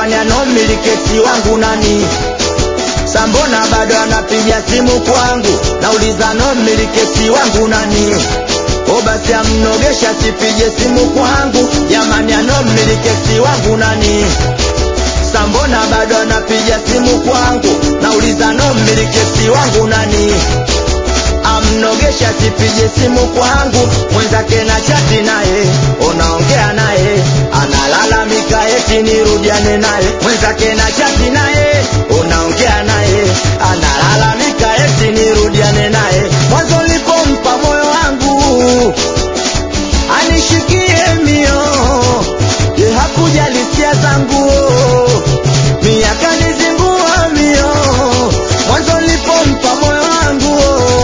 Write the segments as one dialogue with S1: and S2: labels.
S1: kwani anomilikesi wangu nani sambona bado anapiga simu kwangu nauliza nomilikesi wangu nani o basi amnogesha sipige simu kwangu jamani anomilikesi wangu nani sambona bado anapiga simu kwangu nauliza nomilikesi wangu nani amnogesha sipige simu kwangu mwenzake na chati naye unaongea naye analalamika eti nirudiane naye mwenzake na chati naye unaongea naye analalamika eti nirudiane naye mwanzo nilipompa moyo wangu anishikie mio ye hakujali hisia zangu miaka nizingua mio mwanzo nilipompa moyo wangu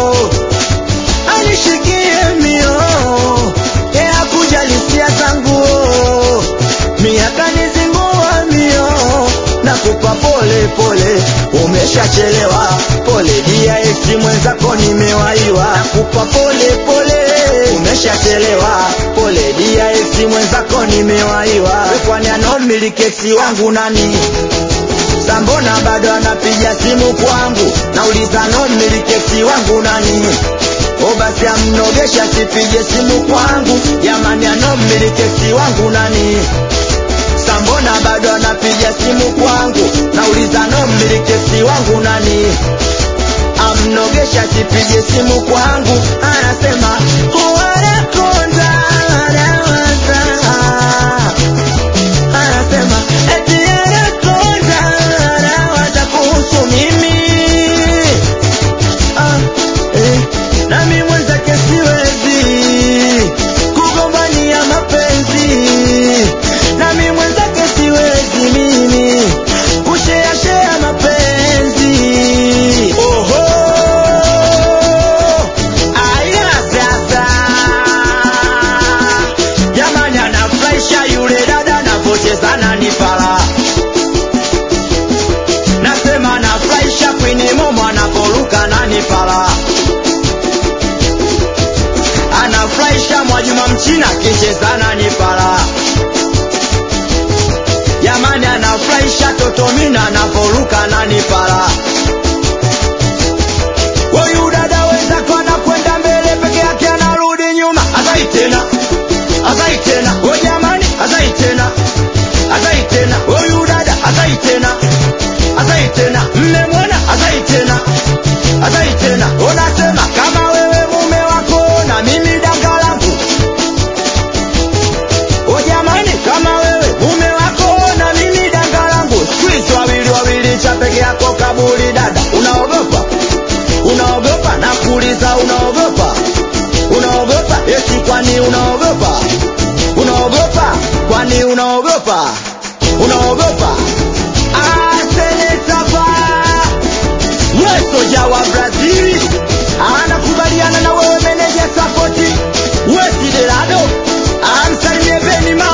S1: anishikie mio ye hakujali hisia zangu miaka nizingua mio nakupa pole pole umeshachelewa pole dia esi mwenzako nimewaiwa nakupa pole pole umeshachelewa pole dia esi mwenzako nimewaiwa kwani anomilikesi wangu nani sambona bado anapiga simu kwangu nauliza nomilikesi wangu nani o basi amnogesha sipige simu kwangu jamani anomilikesi wangu nani sambona bado anapiga simu kwangu nauliza nomilikesi wangu nani amnogesha sipige simu kwangu anasema wanakonda anawaza anasema eti anakonda anawaza kuhusu mimi ah, eh, nami mwenzake siwezi kugombania mapenzi nami mwenzake siwezi mimi kusheashea mapenzi oho aya sasa jamani anafurahisha yule dada anavyocheza na nipala nasema anafurahisha kwini momo anaporuka na nipala anafurahisha mwajuma mchina akicheza na nipala jamani anafurahisha totomina anaporuka na nipala huyu dada wenzako anakwenda mbele peke yake anarudi nyuma azai tena azai tena o jamani azai tena azai tena huyu dada azai tena azai tena mmemwona azai tena azai tena unasema kama wewe mume wako na mimi danga langu o jamani kama wewe mume wako na mimi danga langu squeeze wawili wawili cha peke yako kaburi dada unaogopa unaogopa na kuuliza unaogopa unaogopa eti kwani unaogopa unaogopa kwani unaogopa unaogopa asenetapa wesoja wa brazili anakubaliana na wewe meneja sapoti wesidelado amsalimie beni